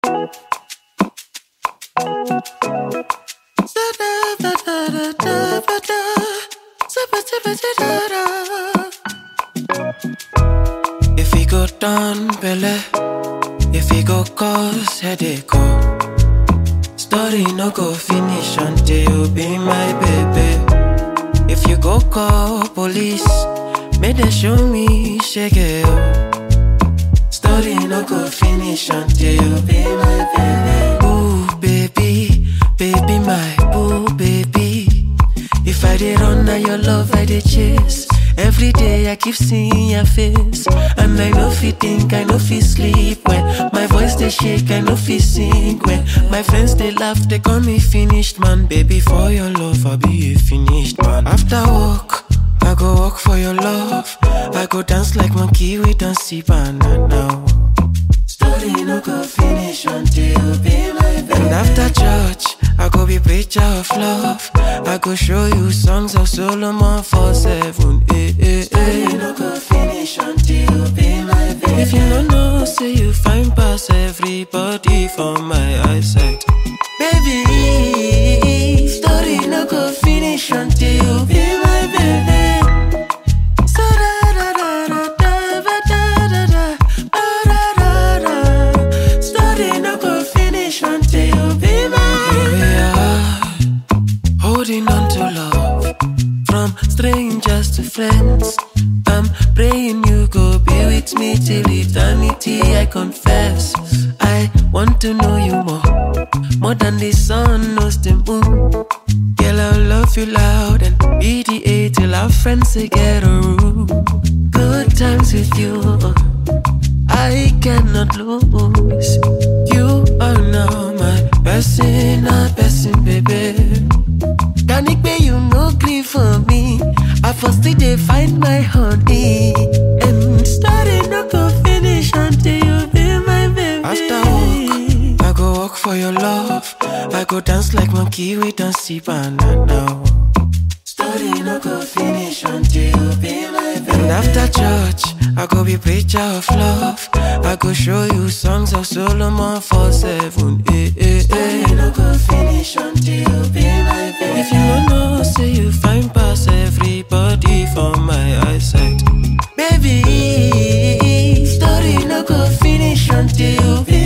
If he go down, belle. If he go cause headache, oh. Story no go finish until you be my baby. If you go call police, make them show me shake it, oh. Story no go finish until you be my baby. Ooh, baby, baby, my boo, baby. If I did run now your love, I did chase. Every day I keep seeing your face, and I know fi think, I know fi sleep when my voice they shake, I know fi sing when my friends they laugh, they call me finished man. Baby, for your love, I'll be a finished man. After work. I go walk for your love. I go dance like monkey with dance banana now. Story no go finish until you be my baby. And after church, I go be preacher of love. I go show you songs of Solomon for seven. Eh, eh, eh. Story no go finish until you be my baby. If you don't know, say you find past everybody for my eyesight. Baby, story no go finish until you be my baby. So da da da da da ba da da da ba da da da. Story no go finish until you be my baby. Holding on to love from strangers to friends. I'm praying you go be with me till eternity. I confess, I want to know you more, more than the sun knows the moon. Girl, I'll love you loud and be the A till our friends say get a room. Good times with you, I cannot lose. You are now my personal person, baby. Can it be you no grief for me? I first did they find my honey. And starting no go finish until you be my baby. After work, I go walk for your love. I go dance like monkey with dance banana now. Story no go finish until you be my baby. And after church, I go be preacher of love. I go show you songs of Solomon for seven. Eh, eh, eh. Story no go finish until you be my baby. If you don't know, say you find past everybody for my eyesight. Baby, story no go finish until you be